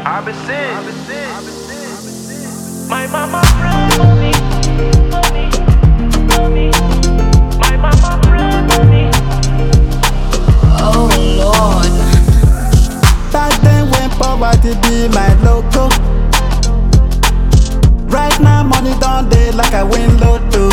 I've been sick. My mama pray for me, for me, for me. My mama pray for me. Oh Lord. Back then when poverty be my logo. Right now money done day like I win lotto.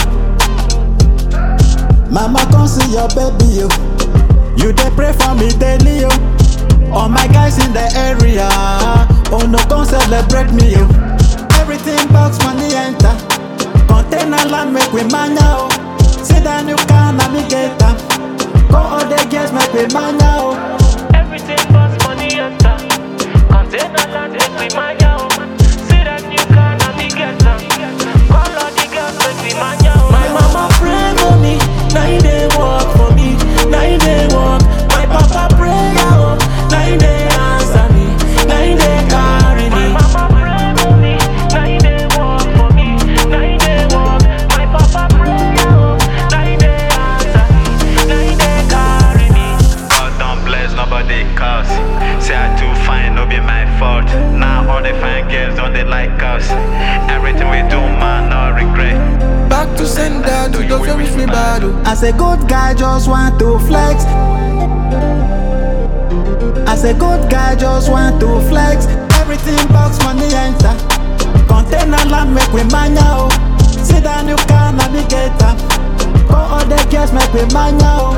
Mama come see your baby yo. You dey pray for me daily yo. All my guys in the area, oh no come celebrate me yo. Everything box money enter. Container land make we mania oh. Sit down you can navigate am. Go all the girls make we mania oh. Everything but money enter. Container land make we mania oh. See that you can navigate am. Call all the girls make we mania oh. My mama pray for me, now he dey work for me, now he dey work. My papa pray oh, now he dey answer me, now he dey carry me. My mama pray for me, now he dey work for me, now he dey work. My papa pray oh, now he dey answer me, now he dey carry me. God don't bless nobody cause Say I too fine, no be my fault Now all the fine girls don't they like us Everything we do man, no regret Back to sender, to those who wish me bad. oh. As a good guy, just want to flex. As a good guy, just want to flex. Everything box money enter. Container land make we mania oh. Sit down, you can navigate am. Go all the girls make we mania oh.